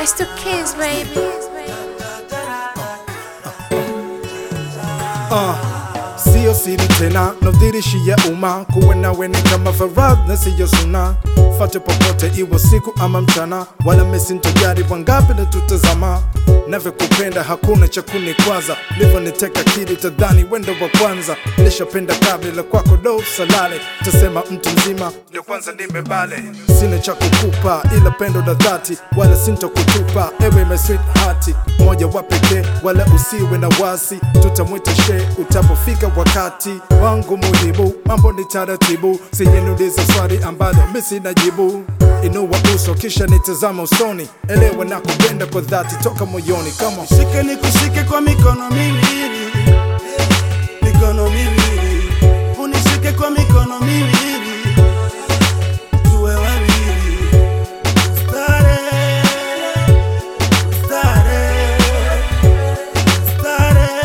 I still kiss, baby. Sio siri tena, nadhirishia umma kuwa nawe ni kama faradhi na siyo suna. Fate popote iwe siku ama mchana, wala mesintojari wangapi na tutazama. Navyokupenda hakuna cha kunikwaza, livyoniteka akili tadhani wendo wa kwanza. Nilishapenda kabla kwako do salale, tasema mtu mzima ndio kwanza nimebale. Sina cha kukupa ila pendo la dhati, wala sintokutupa ewe my sweetheart, moja wa pekee, wala usiwe na wasi, tutamwita she utapofika wakati wangu muhimu. Mambo ni taratibu, sijeniuliza swali ambalo mimi sina jibu. Inua uso kisha nitazama usoni, elewa na kupenda kwa dhati toka moyoni kama Shike nikushike kwa mikono miwili, mikono miwili, unishike kwa mikono miwili, tuwe wawili, stare, stare, stare,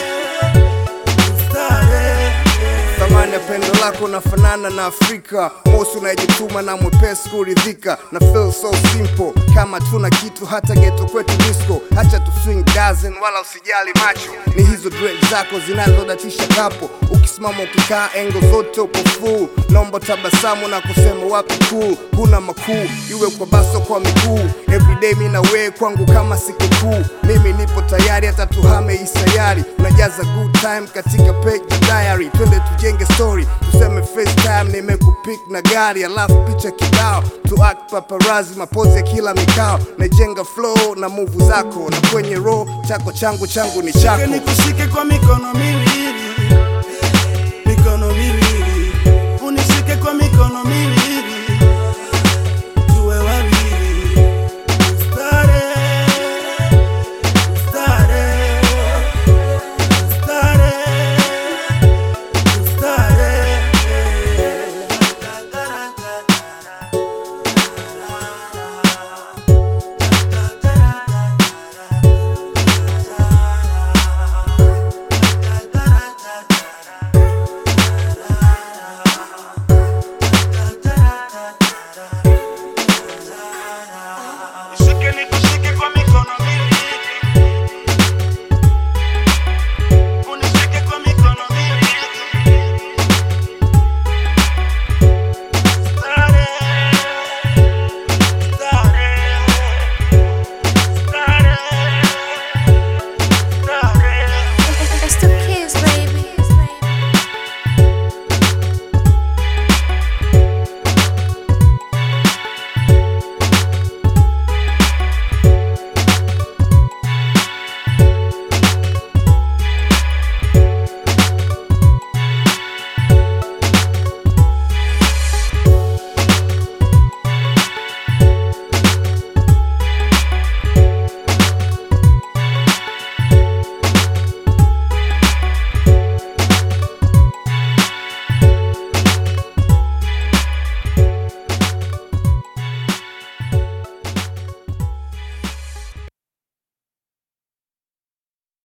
stare. thamani ya pendo lako nafanana na Afrika, mosi unayejituma na mwepesi kuridhika, na feel so simple kama tuna kitu hata geto kwetu disco, hacha tu swing dozen wala usijali macho, ni hizo dread zako zinazodatisha kapo, ukisimama ukikaa engo zote upo full, naomba tabasamu na kusema wapi cool, huna makuu iwe kwa baso kwa miguu, everyday mi na wewe kwangu kama sikukuu, mimi nipo tayari hata tuhame isayari, unajaza good time katika page ya diary, twende tujenge story, tuseme FaceTime nimekupick na gari, alafu picha kibao tu act paparazzi, mapozi ya kila mikao, najenga flow na move zako, na kwenye row chako changu changu ni Shike chako. nikushike kwa mikono miwili,